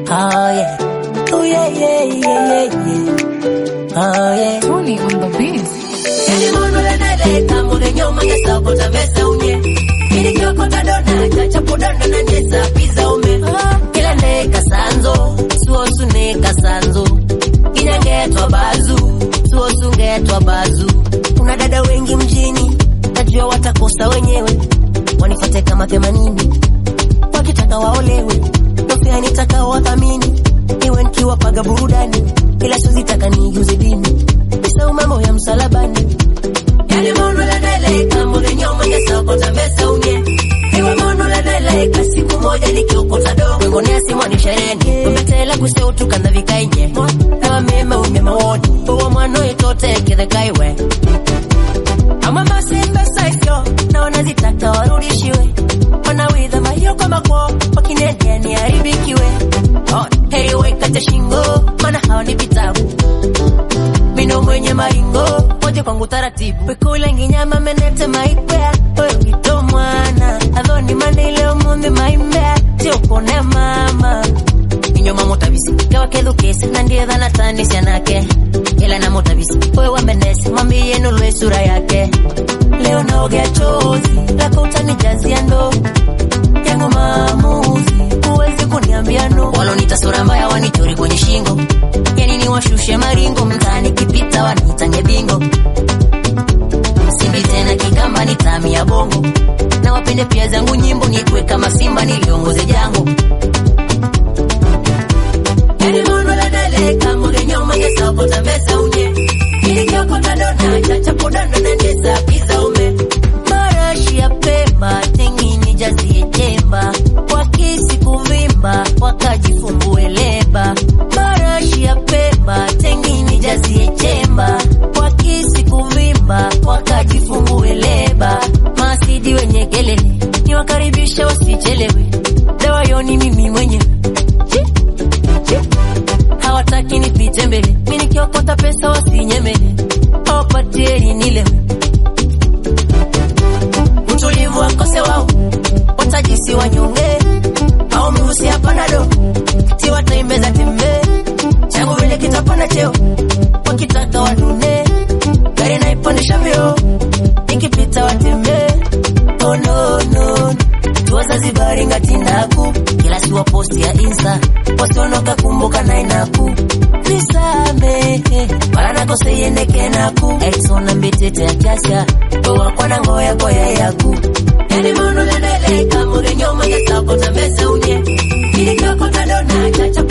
Oh yeah. Oh yeah, yeah, yeah, yeah, yeah. Oh yeah. Tony on the beat. Yani mono le nele kamo de nyoma ya sabo ta mesa unye. Ili kyoko ta dona chacha podona na nyesa pizza ume. Kila ne kasanzo, suosu ne kasanzo. Inyangetwa bazu, suosu ngetwa bazu. Kuna dada wengi mjini, najua watakosa wenyewe. Wanifuate kama themanini, wakitaka waolewe. Nofea nitaka wathamini, iwe nikiwapaga burudani, ila sizitaka nijuze dini. Nisau mambo ya msalabani. Yani mono la dele kamo de nyoma ya soko tambesa unye. Iwe mono la dele ka siku moja nikiokota do. Wengo nesi mwani shereni. Umetela kuse utukanda vikainye. Ewa meme unye mawoni. Uwa mwano itote kide kaiwe. Ama masimba saisyo. Na wanazitaka warudishiwe. Wanawidha mayoko makwo. Wakinenye ni haribikiwe. Oh, heri wekate shingo. Mana hawa ni vitabu mino mwenye maringo moja kwangu taratibu wekula nginyama menete maikwea oyo ngito mwana athoni manile omuthi maimbea tiokone mama inyoma mutabisi kewakethukisi na ndiye thana tani cianake ila na mutabisi oyo wamenesi mwambie nulwe sura yake leo naogea chozi lako utanijazia ndo yangu maamuzi huwezi kuniambia no walonita sura mbaya wanichori kwenye shingo yani ni washushe maringo mtaani kipita wanitange bingo simbi tena kikamba ni tami ya bongo na wapende pia zangu nyimbo nitwe kama simba niliongoze jango yani mono la dele kamo de nyoma ya soko tambesa unye ili kyokota dona chacha podana na ndesa pizza ume marashi ya pemba tengini jazie chemba wakisi kuvimba wakajifumbue leba marashi ya pemba tengini jazie chemba wakisi kuvimba wakajifumbue leba masidi wenye kelele niwakaribisha wasichelewe dawa yoni mimi mwenyewe Chi, chi. hawataki nipite mbele mi nikiokota pesa wasinyemele awapatieni nilewe utulivu wakose wao watajisi wanyonge au mrusi hapana do ti wataimeza tembe changu vile kitapanda cheo wakitaka wanune gari naipandisha vyo nikipita watembe oh no no tuwazazi baringatindaku kila siwa posti ya insta wasionoka kumbuka nainaku nisamehe paranakoseiendekenaku eksona mbitete ya kasya owakwana ngoya koya yaku yani mono lendele kamure nyoma ya sako tambesa unye ili kyokota dona chacha